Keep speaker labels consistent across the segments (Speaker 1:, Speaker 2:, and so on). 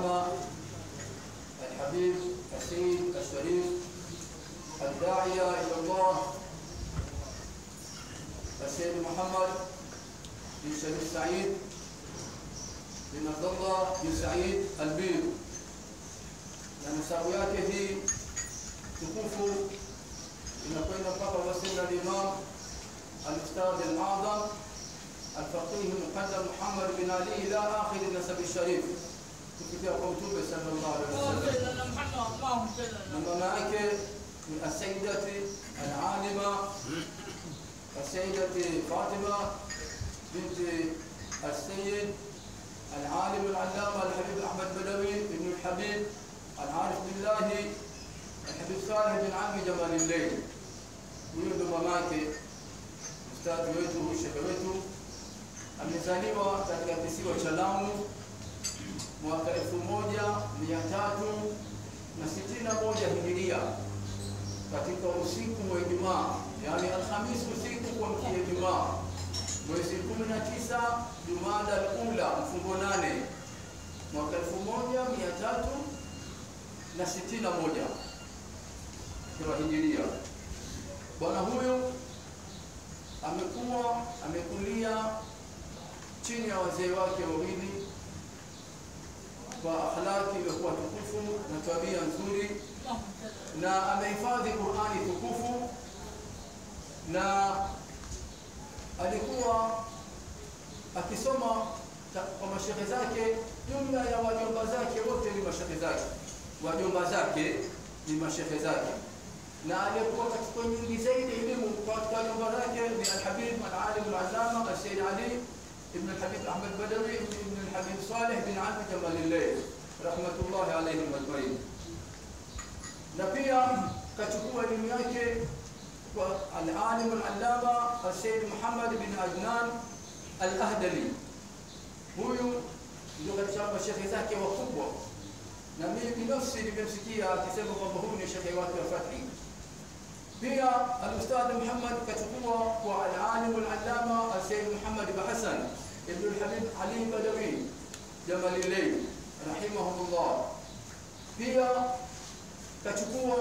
Speaker 1: العلامة الحبيب السيد الشريف الداعية إلى الله السيد محمد بن شريف سعيد بن عبد الله بن سعيد البيض na nasabu yake hii tukufu inakwenda mpaka wasila al-Imam al-Ustadh al-Azam al-Faqih al-Muqaddam Muhammad bin Ali ila akhir nasab al-Sharif kufikia kwa Mtume sallallahu alaihi wasallam na mama yake ni as-Sayyidati al-Alima as-Sayyidati Fatima bint السيد العالم العلامة الحبيب أحمد بدوي ابن الحبيب العارف بالله الحبيب صالح بن عمي جمال الليل huyo ndo mamake ustadhi wetu shehe wetu amezaliwa katika kisiwa cha Lamu mwaka elfu moja mia tatu na sitini na moja hijiria katika usiku wa Ijumaa, yaani Alhamisi usiku kuamkia Ijumaa, mwezi 19 Jumada al-Ula mfungo nane mwaka elfu moja mia tatu na sitini na moja kwa hijiria. Bwana huyu amekuwa amekulia chini ya wazee wake wawili kwa akhlaki iliyokuwa tukufu na tabia nzuri, na amehifadhi Qur'ani tukufu, na alikuwa akisoma kwa mashehe zake. Jumla ya wajomba zake wote ni mashehe zake wajomba zake ni mashehe zake, na aliyekuwa katika nyingi zaidi elimu katika wajomba zake ni Alhabib Alalim Alallama Alsayyid Ali ibn Alhabib Ahmad Badawi ibn Alhabib Saleh bin Ami Jamalillah rahmatullahi alayhim ajmain. Na pia kachukua elimu yake kwa Alalim Alallama Alsayyid Muhammad bin Adnan Al-Ahdali. Huyu ndio katika mashehe zake wakubwa na mimi binafsi nimemsikia akisema kwamba huyu ni shekhe wake wa Fathi. Pia al-Ustadh Muhammad kachukua kwa al-alim al-allama al-Sayyid Muhammad bin Hassan ibn al-Habib Ali Badawi Jamalilay rahimahullah. Pia kachukua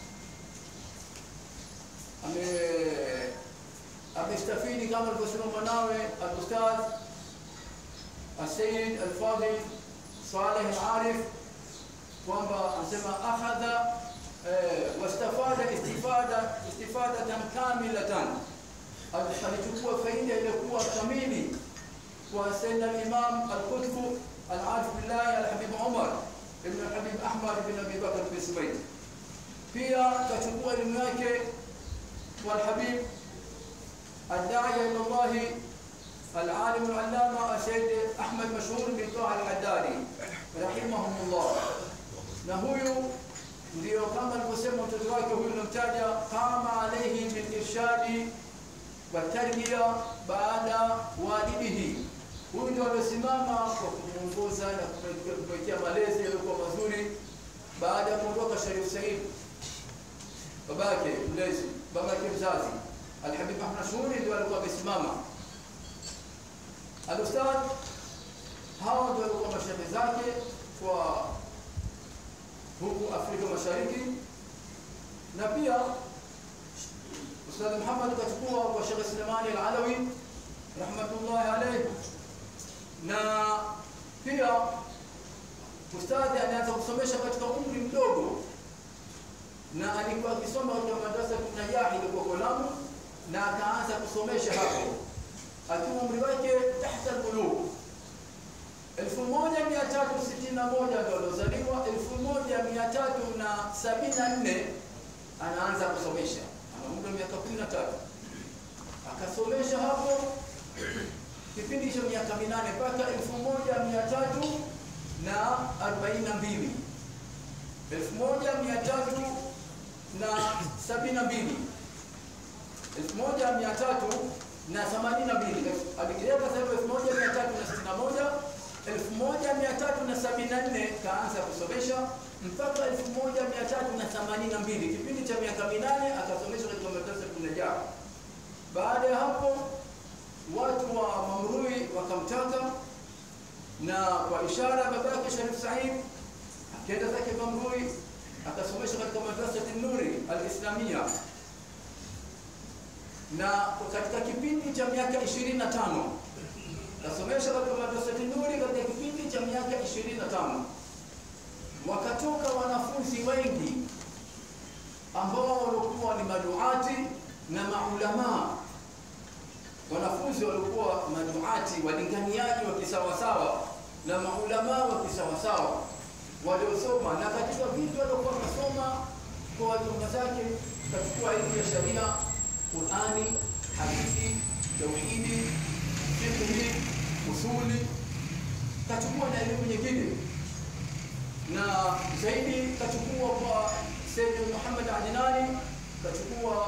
Speaker 1: ame amestafidi kama alivyosema mwanawe al-Ustadh al-Sayyid al-Fadil Saleh al-Arif kwamba anasema akhadha wastafada istifada istifadatan kamilatan, alichukua faida iliyokuwa kamili kwa Sayyidina al-Imam al-Qutb al-Arif billah al-Habib Umar ibn al-Habib Ahmad ibn Abi Bakr bin Subayd. Pia kachukua elimu yake kwa al-Habib الداعية إلى الله العالم العلامة السيد أحمد مشهور بن طه الحدادي رحمهم الله na huyu ndio kama alivyosema mtoto wake huyu namtaja, kama alaihi bil irshadi wa tarbiya baada walidihi. Huyu ndio aliosimama kwa kumuongoza na kumwekea malezi yaliyokuwa mazuri baada ya kuondoka Sharif Said, babake mlezi, babake mzazi Alhabib Ahmad Shuri ndio alikuwa amesimama. Alustadh hawa ndio walikuwa mashehe zake kwa huku Afrika Mashariki, na pia Ustadh Muhammad kachukua kwa Sheikh Sulemani Al-Alawi rahmatullahi alayhi, na pia ustadhi alianza kusomesha katika umri mdogo, na alikuwa akisoma katika madrasa ya Najahi ilikuwa Lamu, na akaanza kusomesha hapo akiwa umri wake tahta al-bulugh 1361 ndio aliozaliwa, 1374 anaanza kusomesha, ana muda wa miaka 13 akasomesha hapo kipindi hicho miaka minane mpaka 1342 1372 1382 alikiweka sasa 1361 1374 kaanza kusomesha mpaka 1382 kipindi cha miaka minane akasomesha katika madrasa ya Najah. Baada ya hapo watu wa Mamrui wakamtaka na kwa ishara ya babake Sharif Said akaenda zake Bamburi akasomesha katika madrasa Nuri al-Islamia na katika kipindi cha miaka 25 kasomesha katika madrasa Nuri katika kipindi cha miaka 25 wakatoka wanafunzi wengi ambao walikuwa ni maduati na maulamaa wanafunzi walikuwa maduati walinganiaji wa kisawasawa na maulamaa wa kisawasawa waliosoma na katika vitu waliokuwa wakasoma kwa wajumba zake kachukua elimu ya sharia qurani hadithi tauhidi fiqhi usuli kachukua na elimu nyingine na zaidi kachukua kwa Sayyid Muhammad Adnani kachukua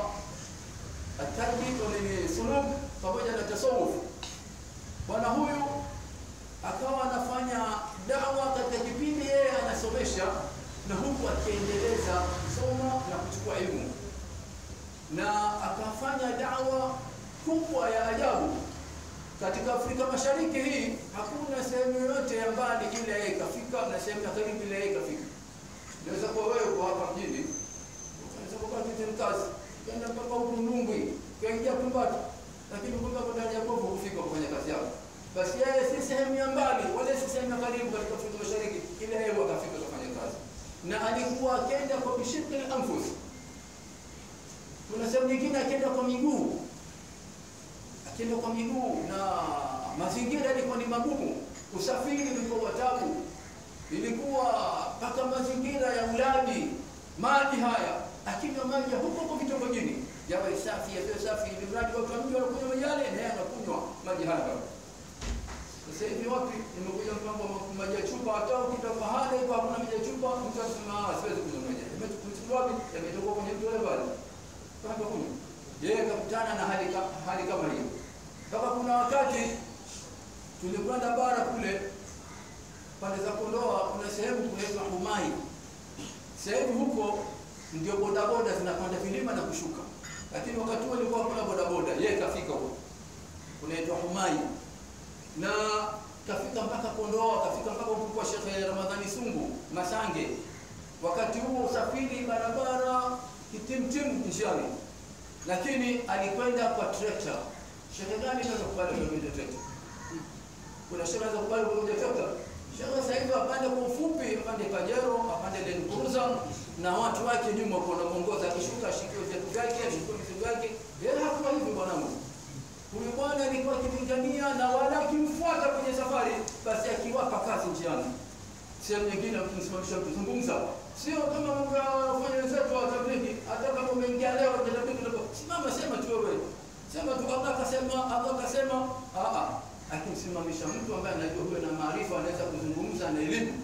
Speaker 1: atarbi ni suluk pamoja na tasawuf. Bwana huyu akawa anafanya dawa katika kipindi yeye anasomesha na huku akiendeleza kusoma na kuchukua elimu, na akafanya dawa kubwa ya ajabu katika Afrika Mashariki. Hii hakuna sehemu yoyote ya mbali ile yeye ikafika na sehemu ya karibu ile yeye ikafika. Naweza kuwa wewe uko hapa mjini, unaweza kukaa Kizimkazi, kwenda mpaka huku Nungwi, kuingia Tumbatu, lakini kumbe hapo ndani ya Gogo kufika kufanya kazi yako. Basi yeye si sehemu ya mbali wala si sehemu ya karibu katika Afrika Mashariki, ile yeye akafika kufanya kazi, na alikuwa akenda kwa bishikli anfus. Kuna sehemu nyingine akenda kwa miguu, akenda kwa miguu, na mazingira yalikuwa ni magumu, usafiri ulikuwa wa tabu, ilikuwa mpaka mazingira ya ulaji maji haya, akinywa maji ya huko huko vitongojini yawe safi, yawe safi, ili mradi watu wa mji wanakunywa maji yale, naye anakunywa maji haya. Sasa hivi wapi, nimekuja mpango wa maji ya chupa, hata ukita pahala hivyo hakuna maji ya chupa, mtu anasema ah, siwezi kunywa maji. Yametoka wapi? Yametoka kwenye mto ule pale. Mpaka kunywa. Yeye kakutana na hali ka- hali kama hiyo. Mpaka kuna wakati tulikwenda bara kule pande za Kondoa, kuna sehemu kunaitwa Humai. Sehemu huko ndio bodaboda zinapanda vilima na kushuka, lakini wakati huo ilikuwa hakuna bodaboda. Yeye kafika huko kunaitwa Humai na kafika mpaka Kondoa, kafika mpaka huko kwa Sheikh Ramadhani Sungu Masange. Wakati huo usafiri barabara kitimtim njiani, lakini alikwenda kwa trekta. Sheikh gani anaweza kubali kuendesha trekta? Kuna sheikh anaweza kubali kuendesha trekta? Sheikh sasa hivi apande kwa ufupi, apande Pajero, apande Land Cruiser na watu wake nyuma kwa wanamuongoza, akishuka ashikiwe viatu vyake, ashikiwe vitu vyake. Yeye hakuwa hivi bwanangu. Huyu bwana alikuwa akilingania na wala akimfuata kwenye safari, basi akiwapa kazi njiani. Sehemu nyingine akimsimamisha kuzungumza, sio kama mambo ya wafanya wenzetu wa tablighi. Hata kama umeingia leo kwenye tablighi, ndio simama, sema tu wewe, sema tu Allah akasema, Allah akasema. Ah ah, akimsimamisha mtu ambaye anajua huyo na maarifa, anaweza kuzungumza na elimu,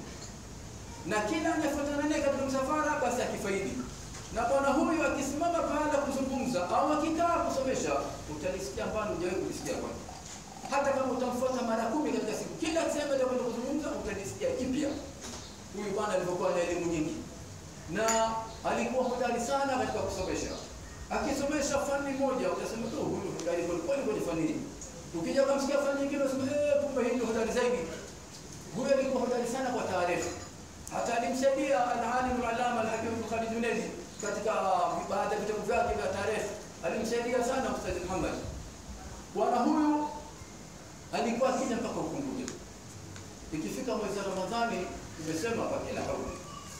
Speaker 1: na kila anayefuatana naye katika msafara, basi akifaidi na bwana huyu akisimama pahala kuzungumza au akikaa kusomesha, utalisikia ambalo hujawahi kulisikia kwanza. Hata kama utamfuata mara kumi katika siku, kila sehemu atakwenda kuzungumza, utalisikia jipya. Huyu bwana alivyokuwa na elimu nyingi, na alikuwa hodari sana katika kusomesha. Akisomesha fani moja, utasema tu huyu hodari kweli kweli kwenye fani hii. Ukija kumsikia fani nyingine, unasema eh, kumbe hii ni hodari zaidi. Huyu alikuwa hodari sana kwa taarifa hata alimsaidia al-alim al-allama al-hakim Bukhari Junaidi katika baadhi ya vitabu vyake vya tarehe, alimsaidia sana Ustadh Muhammad. Bwana huyu alikuwa akija mpaka Ukunguja. Ikifika mwezi wa Ramadhani, nimesema kwa kila kauli,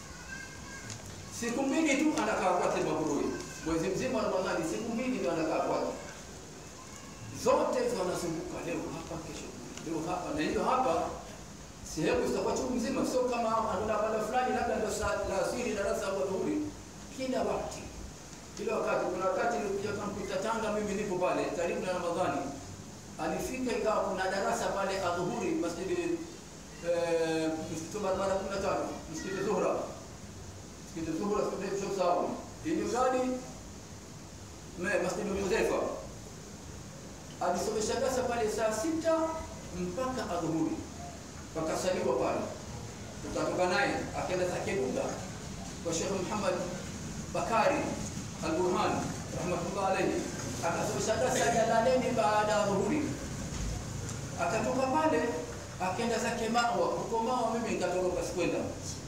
Speaker 1: siku mbili tu anakaa kwake Maburui, mwezi mzima wa Ramadhani, siku mbili ndio anakaa kwake, zote hizo anazunguka, leo hapa, kesho kule, leo hapa na hiyo hapa sehemu zitakuwa chungu mzima, sio kama anaona banda fulani labda ndio saa la asili darasa au dhuhuri, kila wakati kila wakati. Kuna wakati nilikuja kamkuta Tanga, mimi nipo pale karibu na Ramadhani, alifika ikawa kuna darasa pale adhuhuri masjidi eh, msikiti barabara kumi na tano msikiti Zuhra, msikiti Zuhra sio sawa, ili gani masjidi Hudhaifa alisomesha darasa pale saa sita mpaka adhuhuri pakasaliwa pale, tukatoka naye akaenda zake Buga kwa Sheikh Muhammad Bakari Al-Burhan rahmatullah alayhi, akasomesha darasa Jalaleni baada ya dhuhuri. Akatoka pale akaenda zake Mawa. Huko Mawa mimi nikatoroka, sikwenda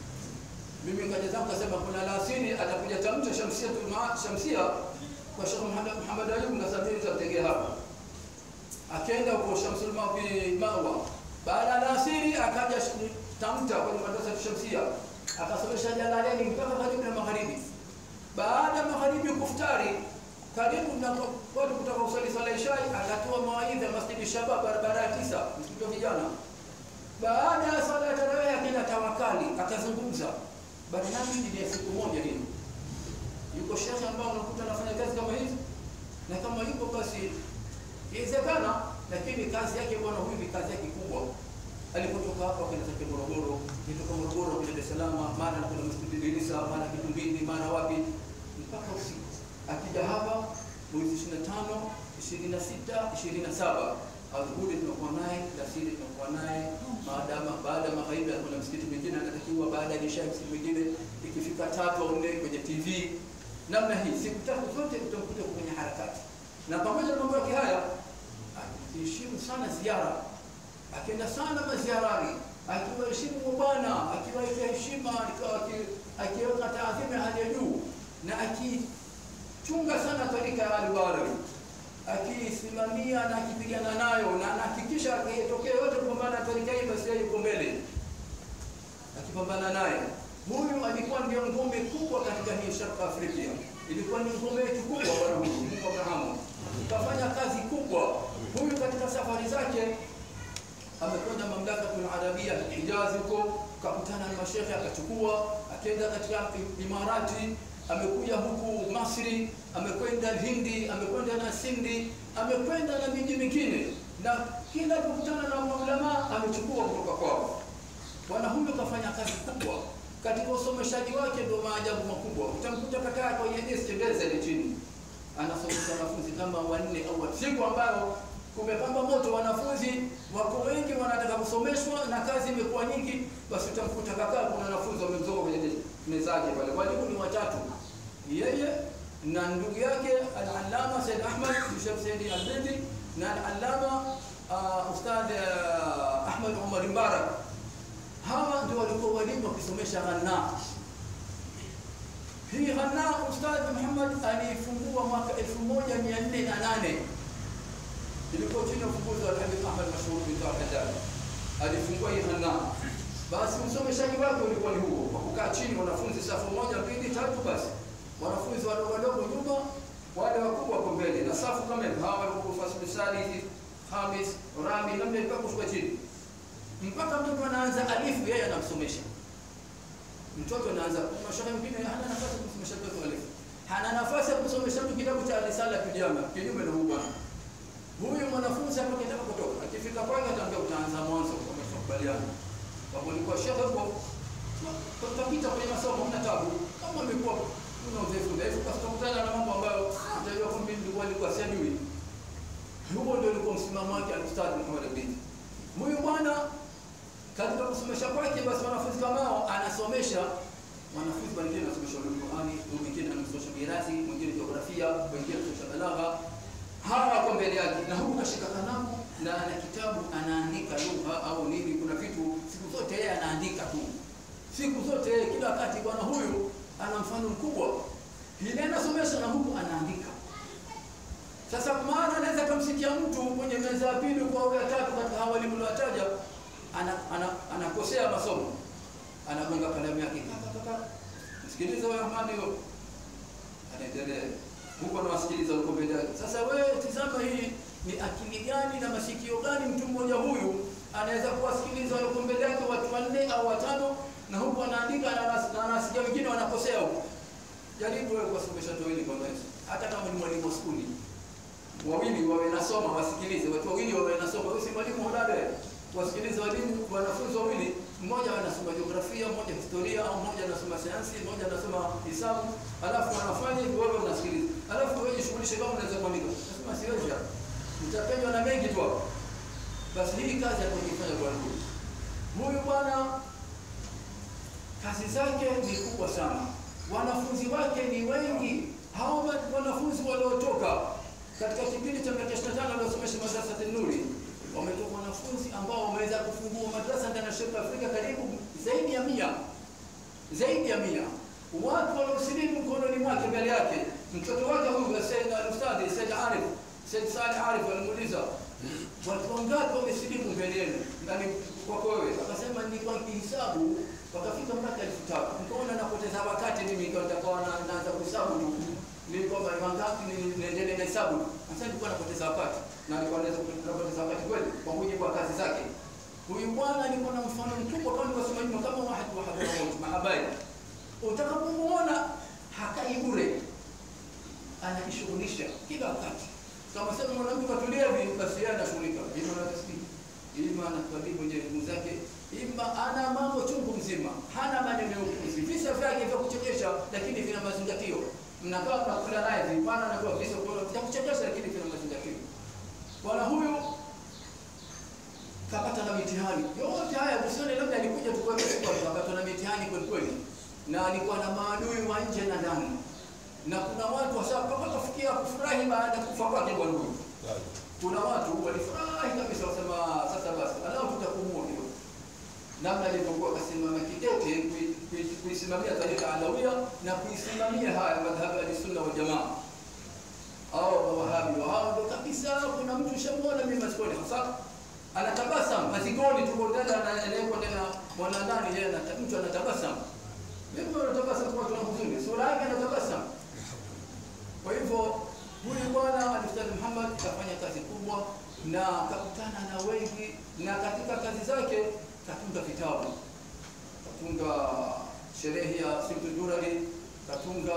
Speaker 1: mimi nikaja zangu kasema kuna alasiri atakuja tamta shamsia tuma, shamsia kwa Sheikh Muhammad Muhammad Ayub ngasabiri tutamtegea hapa. Akaenda huko Shamsul Mawi Mawa. Baada ya alasiri akaja sh- tamta kwenye madrasa ya Shamsia akasomesha Jalaleni mpaka karibu na magharibi. Baada ya magharibi kuftari karibu na watu kutoka usali sala isha akatoa mawaidha Masjidi Shabab barabara ya tisa msikiti wa vijana. Baada ya sala ya tarawih akaenda tawakali akazungumza barnamiji ni ya siku moja hii. Yuko shekhe ambao unakuta anafanya kazi kama hizi, na kama yuko basi inawezekana, lakini kazi yake bwana huyu ni kazi yake kubwa. Alipotoka hapa kwenda zake Morogoro, kutoka Morogoro kwenda Dar es Salaam, mara anakwenda Masjid Idrisa, mara Kitumbini, mara wapi, mpaka usiku. Akija hapa mwezi 25, 26, 27 adhuhuri tunakuwa naye, alasiri tunakuwa naye, maadama baada ya magharibi kuna msikiti mwingine anatakiwa, baada ya isha msikiti mwingine, ikifika tatu au nne kwenye TV. Namna hii siku tatu zote utamkuta kwenye harakati, na pamoja na mambo yake haya akiheshimu sana ziara, akienda sana maziarani, akiwaheshimu mabwana, akiwaita heshima, aki- akiweka taadhima ya hali ya juu, na akichunga sana tarika ya Al-Barawi akisimamia na akipigana nayo na anahakikisha akitokea yote kupambana na tarika hii, basi yeye yuko mbele akipambana naye. Huyu alikuwa ndio ngome kubwa katika hii Sharq Afrika, ilikuwa ni ngome yetu kubwa. Bwana huyu Mungu Abrahamu kafanya kazi kubwa. Huyu katika safari zake amekwenda mamlakatul arabia Hijazi huko, kakutana na mashekhe akachukua, akaenda katika Imarati, amekuja huku Masri, amekwenda Hindi, amekwenda na Sindi, amekwenda na miji mingine, na kila kukutana na maulama amechukua kutoka kwao. Bwana huyu kafanya kazi kubwa katika usomeshaji wake, ndio maajabu makubwa. Utamkuta kakaa kwenye desk tembeza ile chini, anasomesha wanafunzi kama wanne au watano. siku ambayo kumepamba moto, wanafunzi wako wengi, wanataka kusomeshwa na kazi imekuwa nyingi, basi utamkuta kakaa, kuna wanafunzi wamemzoka kwenye meza yake pale. Walimu ni watatu, yeye na ndugu yake al-Allama Said Ahmad Bishop Said al-Bindi na al-Allama uh, Ustadh uh, Ahmad Umar Mbarak hawa ndio walikuwa walimu wakisomesha Ghanna. Hii Ghanna Ustadh Muhammad alifungua mwaka 1408 ilikuwa chini ya ufunguzi wa Habib Ahmad Mashhur bin Haddad. Alifungua hii Ghanna. Basi usomeshaji wake ulikuwa ni huo, kwa kukaa chini wanafunzi safu moja, mbili, tatu, basi wanafunzi wadogo wadogo nyuma, wale wakubwa wako mbele, na safu kama hivi, hawa walikuwa fasli salisi, khamis, rabi, namna mpaka kushuka chini mpaka mtoto anaanza alifu, yeye anamsomesha mtoto. Anaanza mashaikh mwingine hana nafasi ya kumsomesha mtoto alifu, hana nafasi ya kumsomesha mtu kitabu cha risala kijama, kinyume na huyu bwana. Huyu mwanafunzi hapa kitaka kutoka, akifika kwake ataambia utaanza mwanzo, wamekubaliana kwa kulikuwa shekhe huko, tutapita kwenye masomo, mna tabu kama amekuwa una udhaifu udhaifu, kwa tutakutana na mambo ambayo utajua kwamba nilikuwa nilikuwa sijui. Huo ndio ulikuwa msimamo wake al-Ustadh Muhammad Abdi. Huyu bwana katika kusomesha kwake, basi wanafunzi kama hao anasomesha wanafunzi wengine, anasomesha ulumul Qur'ani, mwingine anasomesha mirathi, mwingine jiografia, mwingine anasomesha balagha. Hawa wako mbele yake, na huku kashika kalamu na ana kitabu anaandika lugha au nini. Kuna vitu siku zote yeye anaandika tu, siku zote yeye, kila wakati. Bwana huyu ana mfano mkubwa, ile anasomesha na huku anaandika. Sasa maana anaweza kumsikia mtu kwenye meza ya pili kwa au ya tatu katika hawa walimu niliowataja, ana, ana, anakosea masomo, anagonga kalamu yake, kaka kaka, msikilize wewe Ahmad, huyo anaendelea huko, anawasikiliza huko mbele yake. Sasa wewe tizama, hii ni akili gani na masikio gani mtu mmoja huyu anaweza kuwasikiliza walioko mbele yake watu wanne au watano, na huku anaandika na anas- na anasikia wengine wanakosea huko. Jaribu wewe kuwasomesha watu wawili kwa mwezi, hata kama ni mwalimu wa skuli wawili wawe nasoma wasikilize, watu wawili wawe nasoma. Wewe si mwalimu hodari, wasikilize walimu, wanafunzi wawili, mmoja anasoma jiografia, mmoja historia, au mmoja anasoma sayansi, mmoja anasoma hisabu, alafu wanafanya hivyo, wewe unasikiliza, alafu wewe jishughulishe kama unaweza kuandika. Nasema siwezi hapa, nitapenywa na mengi tu hapa. Basi hii kazi aliyofanya bwana huyu huyu bwana, kazi zake ni kubwa sana, wanafunzi wake ni wengi. Hao wanafunzi waliotoka katika kipindi cha miaka 25 aliosomesha madrasa Nuri wametoka wanafunzi ambao wameweza kufungua madrasa ndani ya Sheikh Afrika karibu zaidi ya mia zaidi ya mia watu waliosilimu mkononi mwake mbele yake mtoto wake huyu Said al-Ustadhi Said Arif Said Saleh Arif alimuuliza watu wangapi wamesilimu mbele yenu ndani kwako wewe akasema nilikuwa nikihesabu wakafika mpaka elfu tatu nikaona napoteza wakati mimi nikawa nitakuwa na- naanza kuhesabu tu ni kwamba ni wangapi ni- niendelee na hesabu sasa nilikuwa napoteza wakati na nilikuwa naweza kupoteza wakati kweli kwa mujibu wa kazi zake huyu bwana alikuwa na mfano mkubwa kama nilivyosema nyuma kama wahid wa Hadramaut mahabari utakapomuona hakai bure anajishughulisha kila wakati kama sasa mwanamke katulia hivi basi yeye anashughulika ima na tasbih ima anakabili kwenye elimu zake ima ana mambo chungu mzima hana maneno ya upuzi visa vyake vya kuchekesha lakini vina mazingatio mnakaa mnakula naye vipana na kwa visa vya kuchekesha lakini vina mazingatio bwana huyu kapata na mitihani yote haya usione labda alikuja tu kwa kapata na mitihani kweli kweli na alikuwa na maadui wa nje na ndani na kuna watu wasa mpaka kafikia kufurahi baada ya kufa kwake bwana huyu kuna watu walifurahi kabisa wasema sasa basi anao tutakumua kidogo namna alivyokuwa akasimama kidete kui- kui- kuisimamia tarika alawia na kuisimamia haya madhhabu ya sunna wal jamaa au mawahabi hao ndo kabisa kuna mtu shamwona mimi masikoni hasa anatabasam mazigoni tuko ndani anawekwa ndani ya mwana ndani yeye anata- mtu anatabasam mimi anatabasam kwa watu na huzuni sura yake anatabasam kwa hivyo huyu bwana Alustadh Muhammad kafanya kazi kubwa na kakutana na wengi, na katika kazi zake katunga vitabu, katunga sherehe ya Simtul Durari, katunga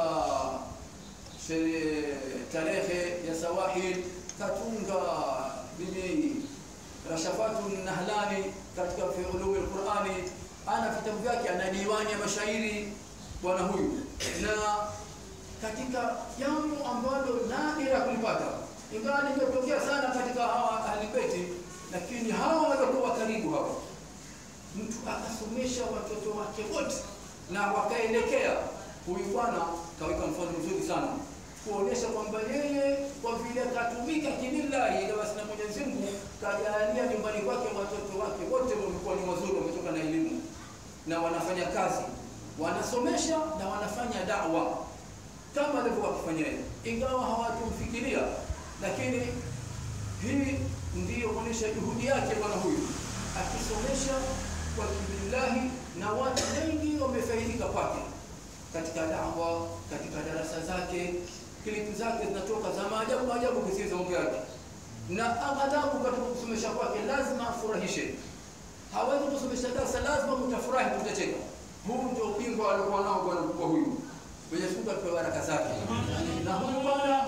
Speaker 1: sherehe tarehe ya Sawahil, katunga nini Rashafatu Nahlani katika fi ulumi al-Qur'ani, ana vitabu vyake, ana diwani ya mashairi bwana huyu na katika jambo ambalo nadira kulipata, ingawa limetokea sana katika hawa ahlibeti, lakini hawa waliokuwa karibu hawa, mtu akasomesha watoto wake wote na wakaelekea. Huyu bwana kaweka mfano mzuri sana kuonesha kwamba yeye kwa vile akatumika kilillahi, ila basi na Mwenyezi Mungu kajalia nyumbani kwake watoto wake wote wamekuwa ni wazuri, wametoka na elimu na wanafanya kazi, wanasomesha na wanafanya da'wa kama alivyokuwa akifanya yeye, ingawa hawatumfikiria, lakini hii ndiyo kuonyesha juhudi yake bwana huyu akisomesha kwa kibillahi, na watu wengi wamefaidika kwake katika dawa, katika darasa zake, klipu zake zinatoka za maajabu maajabu kisiza mambo yake, na aghalabu katika kusomesha kwake lazima afurahishe. Hawezi kusomesha darasa, lazima mtafurahi, mtacheka. Huu ndio ubingwa aliokuwa nao bwana mkubwa huyu. Mwenyezi Mungu atupe baraka zake. Na huyu bwana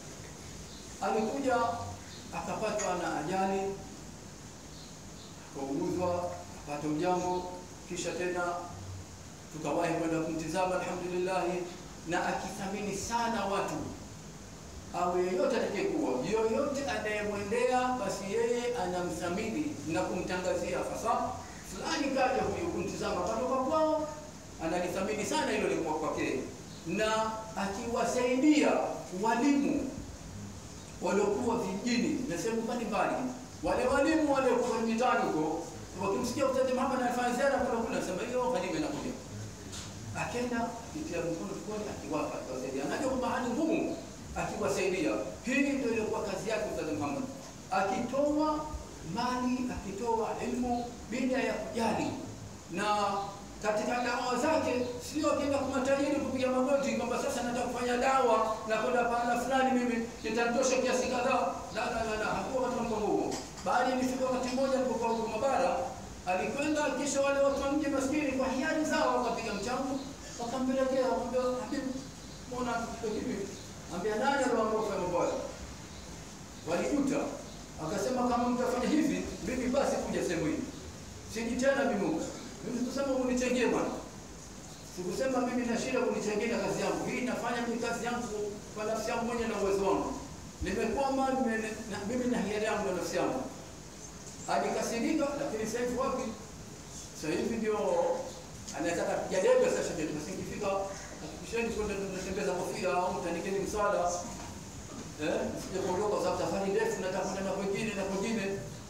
Speaker 1: alikuja akapatwa na ajali, akauguzwa, akapata ujambo, kisha tena tukawahi kwenda kumtizama, alhamdulillah, na akithamini sana watu au yeyote atakayekuwa yoyote anayemwendea, basi yeye anamthamini na kumtangazia fasa fulani kaja huyu kumtizama patoka kwao, analithamini sana hilo likuwa kwake, na akiwasaidia walimu waliokuwa vijijini na sehemu mbalimbali, wale walimu waliokuwa mitaani huko wakimsikia Ustadh Muhammad anafanya ziara kule kule, anasema hiyo Halima inakuja, akenda akitia mkono tukoni, akiwapa akiwasaidia, anajua kwamba hali ngumu, akiwasaidia. Hii ndio ilikuwa kazi yake Ustadh Muhammad, akitoa mali, akitoa elimu bila ya kujali na katika dawa zake sio akienda kwa matajiri kupiga magoti kwamba sasa nataka kufanya dawa na kwenda pahala fulani, mimi nitatosha kiasi kadhaa. La, la, la, la, hakuwa katika mpango huo, bali ilifika wakati mmoja alipokuwa huko Mabara, alikwenda kisha wale watu wa mji maskini kwa hiari zao wakapiga mchango, wakampelekea wakamwambia, habibu, mbona hivi? Ambia nani aliwaambia kufanya mambo hayo? Walijuta, akasema kama mtafanya hivi, mimi basi kuja sehemu hii siji tena bimungu mimi kusema unichangie bwana. Sikusema mimi na shida kunichangia kazi yangu. Hii nafanya mimi kazi yangu kwa nafsi yangu mwenyewe na uwezo wangu. Nimekwama nime, na, mimi na hiari yangu na nafsi yangu. Alikasirika lakini sasa hivi wapi? Sasa hivi ndio anataka kupiga debe sasa ndio basi nikifika hakikisheni kwenda tunatembeza kofia au mtanikeni mswada. Eh, sije kuondoka kwa sababu safari ndefu nataka kwenda na kwingine na kwingine.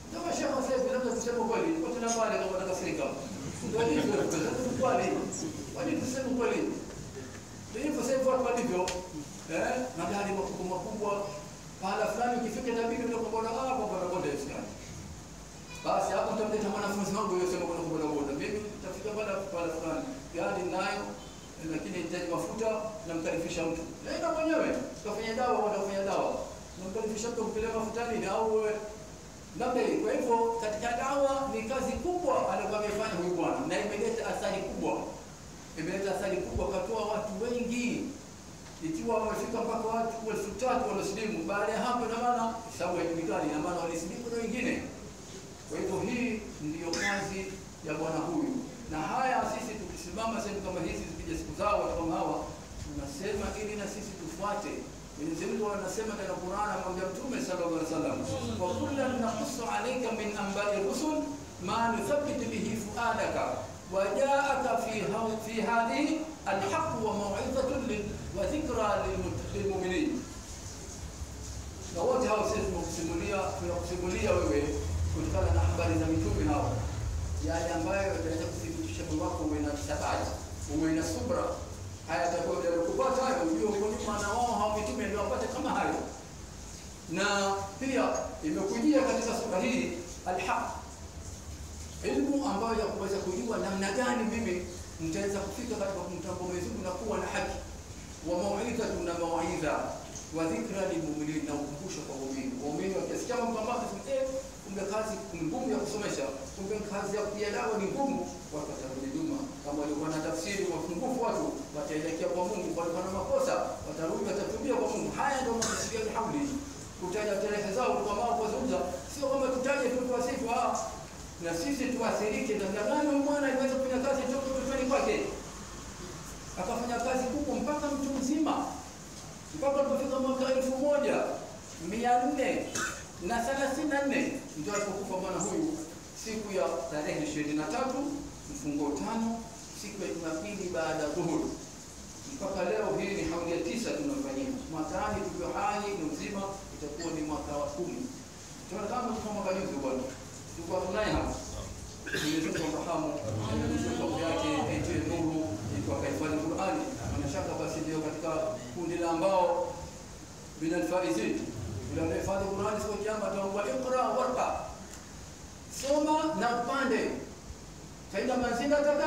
Speaker 1: Kama shekhe sasa hivi labda tuseme kweli, kwa tuna pale kama nakasirika. Ndio hivyo, kweli. Kwani tuseme kweli. Ndio hivyo sasa hivi watu walivyo. Eh, magari makubwa makubwa. Pahala fulani ukifika itabidi ndio kwa boda ah, kwa boda boda isikani. Basi hapo nitamleta mwanafunzi wangu yule sema kuna boda boda. Mimi nitafika pale pale fulani. Gari nayo lakini nahitaji mafuta namkaribisha mtu. Nenda mwenyewe, tukafanya dawa, wanafanya dawa. Namkaribisha mtu kupeleka mafuta nini au wewe labda hii. Kwa hivyo katika dawa ni kazi kubwa alikuwa amefanya huyu bwana, na imeleta athari kubwa, imeleta athari kubwa, katoa watu wengi, ikiwa wamefika mpaka watu elfu tatu waliosilimu. Baada ya hapo, ina maana hesabu haijulikani, ina maana walisilimu na wengine. Kwa hivyo hii ndiyo kazi ya bwana huyu, na haya sisi tukisimama sehemu kama hizi, zikija siku zao watu kama hawa, tunasema ili na sisi tufuate Mwenyezi Mungu anasema katika Qur'an, amwambia Mtume sallallahu alaihi wasallam, wa kullan naqussu alayka min anba'i rusul ma nuthabbitu bihi fuadaka wa ja'aka fi fi hadhihi alhaq wa maw'izatun wa dhikra lilmu'minin. Na wote hao sisi tunakusimulia tunakusimulia wewe kutokana na habari za mitume hao, yale ambayo yataweza kuthibitisha moyo wako uwe na thabati, uwe na subra haya yatakuwa kupata hayo, ujue huko nyuma na wao hao mitume ndio wapate kama hayo. Na pia imekujia katika sura hii alhaq, ilmu ambayo ya kuweza kujua namna gani mimi nitaweza kufika katika kumtambua Mwenyezi Mungu na kuwa na haki, wa mauidhatu na mawaidha wa dhikra lilmuminin, na ukumbusho kwa waumini. Waumini wakisikia mambo ambayo eh, kumbe kazi ni ngumu ya kusomesha, kumbe kazi ya kupiga dawa ni ngumu, watu watarudi nyuma. Kama walikuwa na tafsiri wafungufu, watu wataelekea kwa Mungu. Walikuwa na makosa, watarudi, watatubia kwa Mungu. Haya ndio makusudio ya hauli, kutaja tarehe zao kwa mao kuzungumza, sio kwamba tutaje tu tuwasifu, ah, na sisi tuathirike. Namna gani huyu mwana aliweza kufanya kazi toka utotoni kwake akafanya kazi kubwa mpaka mtu mzima mpaka alipofika mwaka elfu moja mia nne na thelathini na nne ndio alipokufa bwana huyu siku ya tarehe ishirini na tatu mfungo tano siku ya Jumapili baada ya dhuhuri. Mpaka leo hii ni hauli ya tisa tunafanyia. Mwakani tukiwa hai ni uzima, itakuwa ni mwaka wa kumi. Tunaona kama tuko mwaka juzi bwana, tulikuwa tunaye hapa Mwenyezi Mungu amrahamu, Mwenyezi Mungu yake aitie nuru, iko akahifadhi Qur'ani. Bila shaka basi ndio katika kundi la ambao min alfaizin, bila anahifadhi Qur'ani siku ya kiyama ataomba iqra warqa, soma na upande faida manzila tada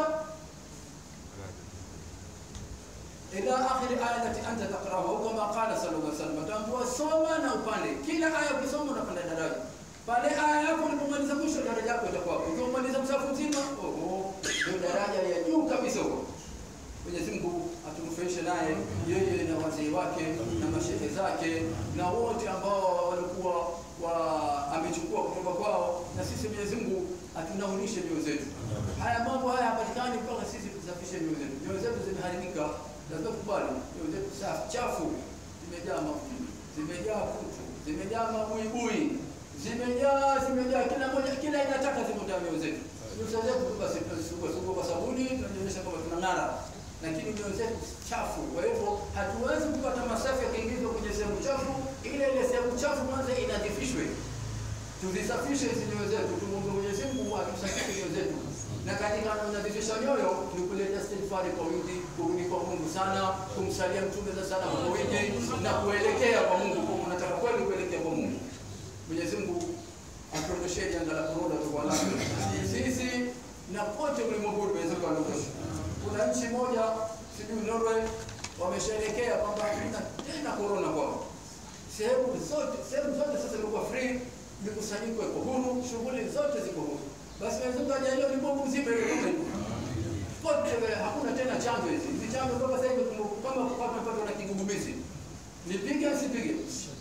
Speaker 1: ila akhiri aya lati anta taqrahu, kama qala sallallahu alaihi wasallam, ataambiwa soma na upande. Kila aya ukisoma unapanda daraja pale aya yako ulipomaliza mwisho daraja yako itakuwa hapo. Ukimaliza msafu mzima, oho, ndio daraja ya juu kabisa huko. Mwenyezi Mungu atunufaishe naye yeye na wazee wake na mashehe zake na wote ambao walikuwa wa amechukua kutoka kwao, na sisi Mwenyezi Mungu atunaunishe mioyo zetu. Haya mambo haya hapatikani mpaka sisi tusafishe mioyo zetu. Mioyo zetu zimeharibika, lazima kubali mioyo zetu safi chafu, zimejaa mafuta, zimejaa kutu, zimejaa mabuibui zimejaa zimejaa, kila moja kila aina taka zimo ndani ya zetu. Nyuso zetu tu basi tunasugua sugua kwa sabuni, tunaonyesha kwamba tunang'ara, lakini nyoyo zetu chafu. Kwa hivyo hatuwezi kupata masafi yakiingizwa kwenye sehemu chafu. Ile ile sehemu chafu kwanza inadhifishwe, tuzisafishe hizi nyoyo zetu, tumwombe Mwenyezi Mungu atusafishe nyoyo zetu, na katika kunadhifisha nyoyo ni kuleta istighfari kwa wingi, kurudi kwa Mungu sana, kumsalia Mtume za sana kwa wingi na kuelekea kwa Mungu, kwa unataka kweli kuelekea kwa Mungu. Mwenyezi Mungu atuondoshee janga la korona kwa nalo sisi na kote ulimwenguni. Mwenyezi Mungu atuondoshe. Kuna nchi moja sijui Norway wamesherekea kwamba hakuna tena korona kwao, sehemu zote sehemu zote sasa zimekuwa free, mikusanyiko iko huru, shughuli zote ziko huru. Basi Mwenyezi Mungu ajalie ulimwengu mzima ile kama hivyo kote, hakuna tena chanjo hizi hizi chanjo mpaka sasa hivi kama kupata mpaka na kigugumizi, nipige asipige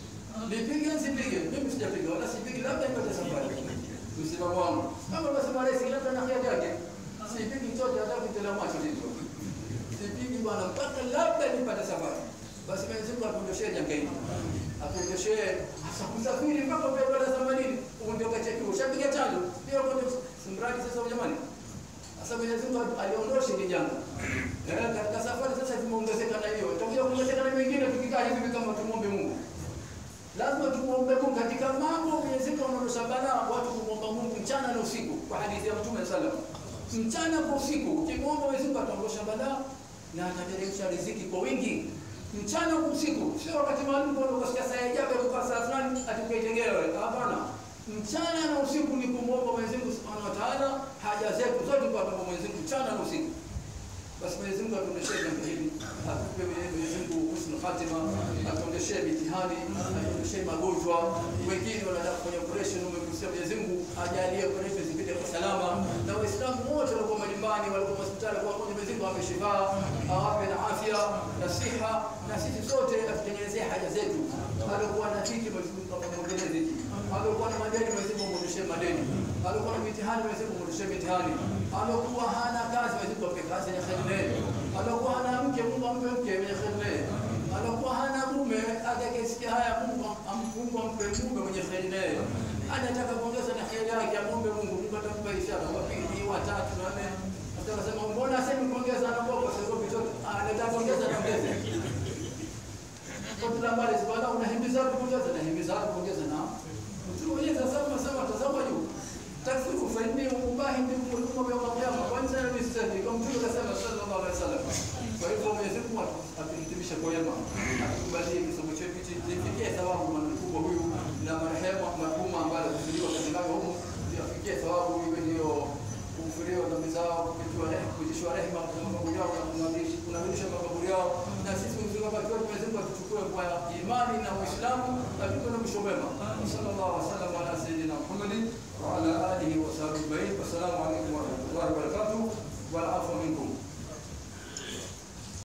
Speaker 1: nipige sipige, mimi sijapiga wala sipigi, labda nipate safari. Msimamo wangu kama unasema rais, labda na kheri yake, sipigi chote, hata kitela macho hizo sipigi bwana, mpaka labda nipate safari. Basi Mwenyezi Mungu atuondoshee janga hili, atuondoshee hasa kusafiri mpaka kwa dola themanini, uondoka cheki, ushapiga chanjo pia kwa simradi sasa, jamani. Sasa Mwenyezi Mungu aliondoshe hili janga. Eh, katika safari sasa zimeongezeka na hiyo, tutakuja kuongezeka na mengine tukikaa hivi kama tumwombe Mungu lazima tumuombe Mungu katika mambo Mwenyezi Mungu anaondosha balaa, watu kumwomba Mungu mchana na usiku, kwa hadithi ya Mtume sallam, mchana kwa usiku. Ukimwomba Mwenyezi Mungu ataondosha balaa na atateremsha riziki kwa wingi mchana kwa usiku, sio wakati maalum kwa ukasikia saa ya jabu kwa saa fulani atakaitengewe. Hapana, mchana na usiku ni kumwomba Mwenyezi Mungu Subhanahu wa Ta'ala haja zetu zote kwa kwa Mwenyezi Mungu mchana na usiku. Basi Mwenyezi Mungu atuondeshee jambo hili, atupe Mwenyezi Mungu husnul khatima, atuondeshee mitihani, atuondeshee magonjwa. Wengine wanataka kufanya operation, umekusia Mwenyezi Mungu ajalie operation zipite kwa salama, na Waislamu wote walikuwa majumbani, walikuwa hospitali, kwa kwa Mwenyezi Mungu awape shifaa, awape na afya na siha, na sisi sote atutengenezee haja zetu. Alikuwa na dhiki, Mwenyezi Mungu akamwongelee dhiki. Alikuwa na madeni, Mwenyezi Mungu amwondeshee madeni. Alikuwa na mitihani, Mwenyezi Mungu amwondeshee mitihani. Alikuwa hana kazi, Mwenyezi Mungu ampe kazi yenye kheri naye. Alikuwa hana mke, Mungu ampe mke mwenye kheri naye. Alikuwa hana mume, atakayesikia haya Mungu am- Mungu ampe mume mwenye kheri naye. Anataka kuongeza na kheri yake, amwombe Mungu, Mungu atampa ishara wa pili, wa tatu, na nne. Atakasema mbona asemi kuongeza na kwa sababu vitoto anataka kuongeza na ongeze. Kwa kila mbali subhana unahimiza kuongeza na himiza kuongeza na Mtume mwenyewe sasa sema tazama juu. Takfiru fa inni ubahi bikum al-umma yawm al-qiyamah wa anzala bisabi kama Mtume kasema sallallahu alaihi wasallam. Kwa hivyo Mwenyezi Mungu atuhitimishe kwa wema. Atukubalie kisomo chetu hichi kifikie thawabu mkubwa huyu na marehemu marhuma ambaye alizaliwa katika huko yafikie thawabu iwe ndio kufuriwa dhambi zao, kupitiwa rehema, kupitishwa rehema kwa makaburi yao na kunadhirisha kunadhirisha makaburi yao, na sisi mzima wakati wote Mwenyezi Mungu atuchukue kwa imani na Uislamu, atupe na mwisho mwema. Sallallahu alaihi wasallam ala sayyidina Muhammadin wa ala alihi wa sahbihi ajma'in. Wassalamu alaikum wa rahmatullahi wa barakatuh. Wal afwa minkum.